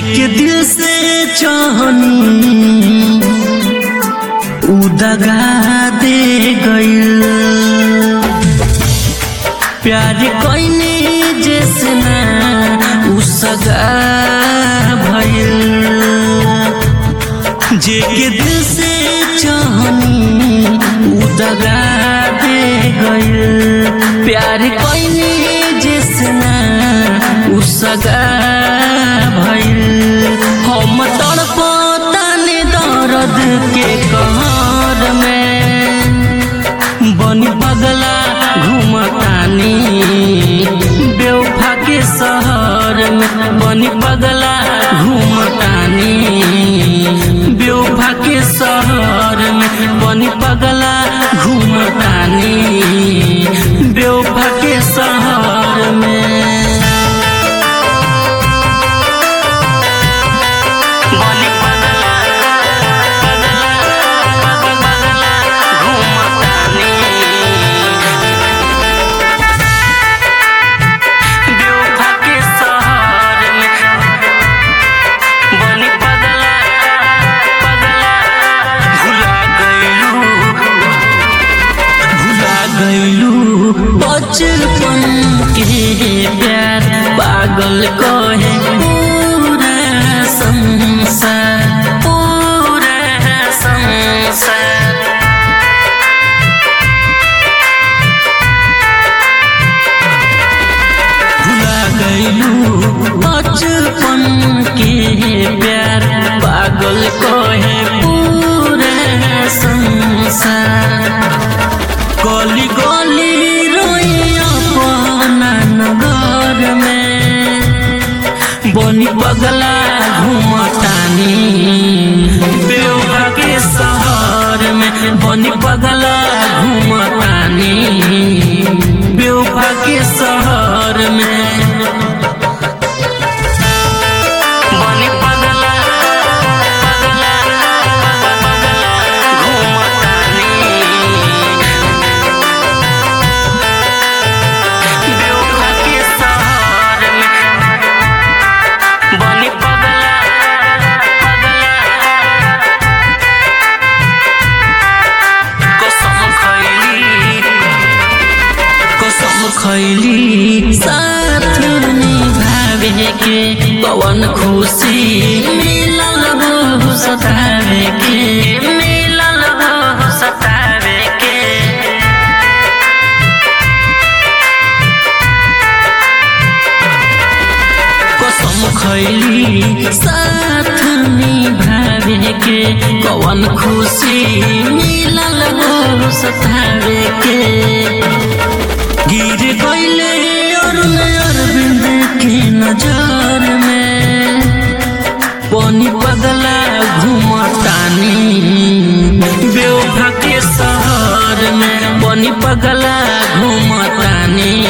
जेके दिल से चाहनी उ दगा दे गइल प्यार कइने जैसे ना उ सगा भइल जेके दिल से चाहनी उ दगा दे गइल प्यार कइने जैसे ना उ सगा भइल हम तड़पताने दर्द के कहर में बनी पगला घूमतानी बेवफा के शहर में बनी पगला घूमतानी बेवफा के शहर में बनी पगला घूमतानी बेवफा के शहर में बनी पगला पगला घूमतानी बेवफा के शहर में बनी पगला पगला भुला गइलू भुला गइलू बचपन के प्यार पागल कहे पूरा संसार पूरा संसार भुला गइलू बचपन के प्यार पागल कहे पूरा संसार गली गली रोई अपना नगर में बनी पगला घूमतानी बेवफा के शहर में बनी पगला घूमतानी बेवफा के शहर में बनी पगला पगला पगला घूमतानी बेवफा के शहर में बनी पगला पगला कसम खैली कसम खैली साथ निभावे के पवन खुशी मिलल हो सतावे के मिलल हो सतावे के कसम खैली साथ निभावे के कवन खुशी मिलल हो सतावे के गिर गइले अरुण अरविंद के नजर में पानी पगला घूमतानी बेवफा के शहर में पानी पगला घूमतानी